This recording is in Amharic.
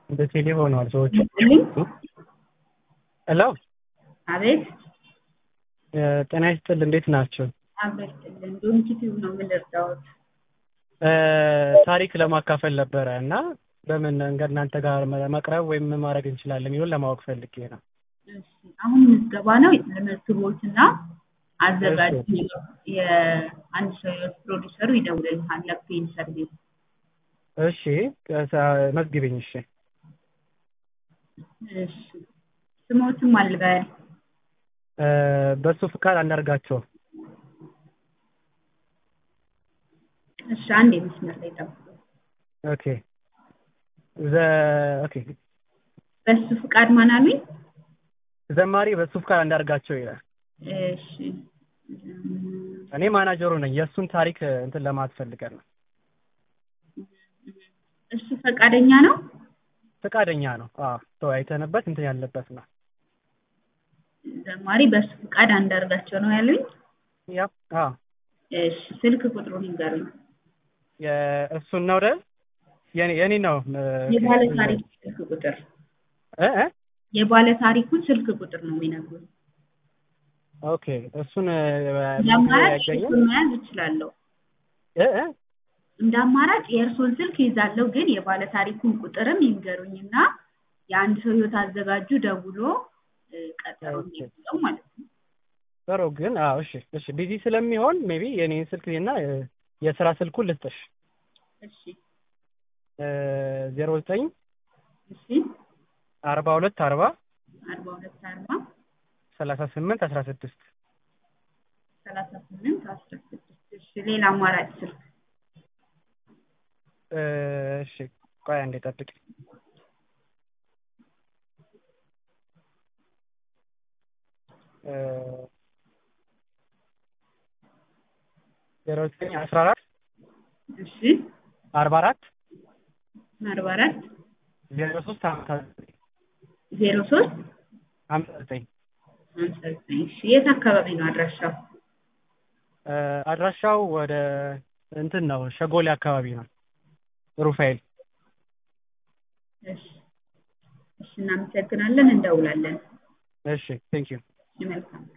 እንደ ቴሌ ሆነዋል ሰዎች። ይስጥልኝ። ሄሎ አቤት ጤና ይስጥል፣ እንዴት ናቸው? አበስጥልን ዶንኪቲቭ ነው የምንረዳዎት። ታሪክ ለማካፈል ነበረ እና በምን መንገድ እናንተ ጋር መቅረብ ወይም ምን ማድረግ እንችላለን የሚለውን ለማወቅ ፈልጌ ነው። እሺ፣ አሁን ምዝገባ ነው ለመዝግቦትና አዘጋጅ የአንድ ሰው ህይወት ፕሮዲሰሩ ይደውልልሃል ለፔን ሰርቪስ። እሺ መዝግብኝ። እሺ እሺ ስሞትም አልበል በሱ ፍቃድ አንዳርጋቸው። እሺ አንድ የመስመር ላይ ጠብቁ። ኦኬ ዘ ኦኬ በሱ ፍቃድ ማን አሉኝ? ዘማሪ በሱ ፍቃድ አንዳርጋቸው ይላል። እሺ እኔ ማናጀሩ ነኝ። የእሱን ታሪክ እንትን ለማለት ፈልገን ነው። እሱ ፈቃደኛ ነው? ፈቃደኛ ነው። አዎ ተወያይተንበት እንትን ያለበት ነው። ዘማሪ በሱ ፍቃድ አንዳርጋቸው ነው ያሉኝ? ያ አዎ እሺ ስልክ ቁጥሩን ይንገሩኝ። እሱን ነው አይደል? የኔ የኔ ነው የባለ ታሪኩ ስልክ ቁጥር እ እ የባለ ታሪኩ ስልክ ቁጥር ነው የሚነግሩኝ። ኦኬ እሱን እንደ አማራጭ ስልኩን መያዝ እችላለሁ። እ እ እንደ አማራጭ የእርሶን ስልክ ይዛለሁ፣ ግን የባለ ታሪኩን ቁጥርም ይንገሩኝና የአንድ ሰው ህይወት አዘጋጁ ደውሎ ቀጠሮ የሚይዘው ማለት ነው። ጥሩ ግን አዎ እሺ እሺ ቢዚ ስለሚሆን ሜቢ የኔን ስልክ እና የስራ ስልኩን ልስጥሽ እሺ ዜሮ ዘጠኝ እሺ አርባ ሁለት አርባ አርባ ሁለት አርባ ሰላሳ ስምንት አስራ ስድስት ሰላሳ ስምንት አስራ ስድስት እሺ ሌላ አማራጭ ስልክ እሺ ቆይ አንዴ ጠብቂ ዜሮ ዘጠኝ አስራ አራት እሺ አርባ አራት አርባ አራት ዜሮ ሶስት ሀምሳ ዘጠኝ ዜሮ ሶስት ሀምሳ ዘጠኝ ሀምሳ ዘጠኝ እሺ የት አካባቢ ነው አድራሻው? አድራሻው ወደ እንትን ነው ሸጎሌ አካባቢ ነው ሩፋኤል እሺ እሺ እናመሰግናለን እንደውላለን እሺ ቴንክ ዩ መልካም